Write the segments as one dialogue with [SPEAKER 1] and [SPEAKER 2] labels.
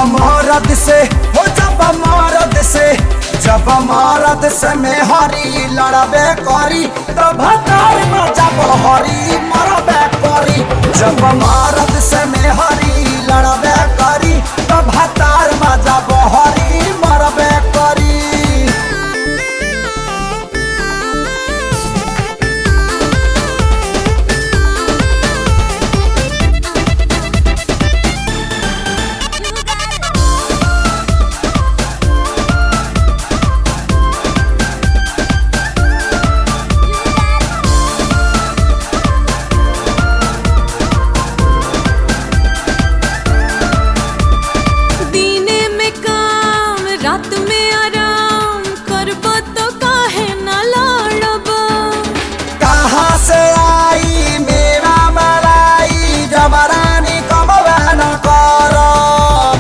[SPEAKER 1] मरद से हो जब मरद से जब मरद से में हरी लड़बे करी तब तार में जब हरी मरबे करी जब मरद से में हरी लड़बे करी तब तार में जब हरी मरबे करी
[SPEAKER 2] दीने में काम रात में आराम करबो तो काहे ना लड़ब
[SPEAKER 1] कहाँ से आई मेरा मलाई जबरानी कमवा न करब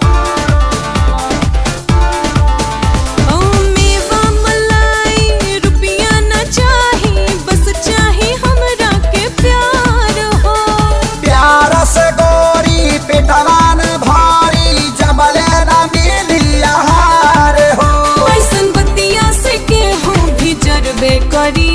[SPEAKER 2] ओ मेवा मलाई रुपया ना चाही बस चाही हमरा के प्यार हो
[SPEAKER 1] प्यार से गोरी पिटवान भारी जबले न मिली आहार हो
[SPEAKER 2] ऐसन बतिया से केहू भी जरबे करी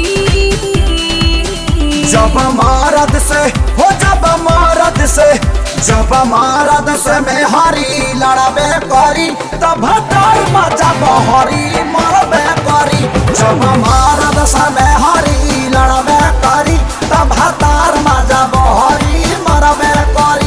[SPEAKER 1] जब मरद से हो जब मरद से जब मरद से में हरी लड़बे करी तब तार मजा हरी मरबे करी जब मरद से में हरी लड़बे करी तब तार मजा हरी मरबे करी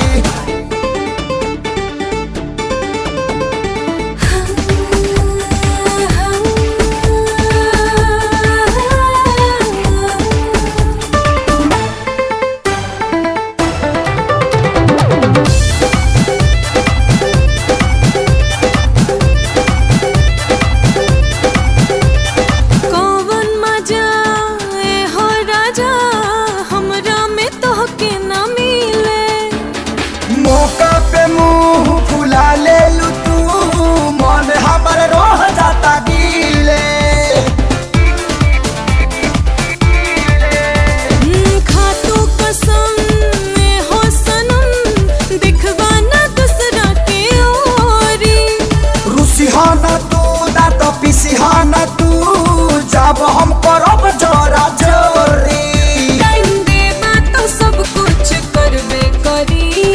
[SPEAKER 2] कौवन मजा ए हो राजा हमरा में तोहके ना मिले
[SPEAKER 1] मौका पे मुंह फुला ले लू तू मन हमर रोह जाता गीले
[SPEAKER 2] हम्म, खातू कसम ए हो सनम दिखवा ना दूसरा के ओरी
[SPEAKER 1] रुसिहाना तू ना तो पिसिहाना तू जब हम करब जोरा जोरी
[SPEAKER 2] टाइम देबा तो सब कुछ करबे करी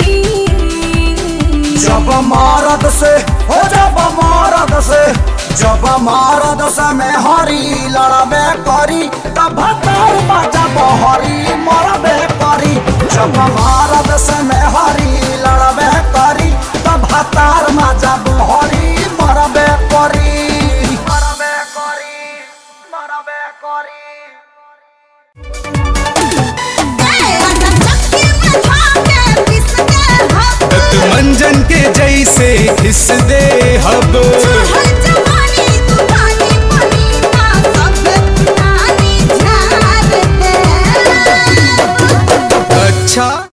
[SPEAKER 1] जब मरद से हो जब मरद से जब मरद से में हरी लड़बे करी तब तार बाजा हरी मरबे करी जब मरद से में हरी लड़बे करी तब तार मजा हरी मरबे करी मरबे करी मरबे करी
[SPEAKER 3] मंजन के जैसे घिस दे हब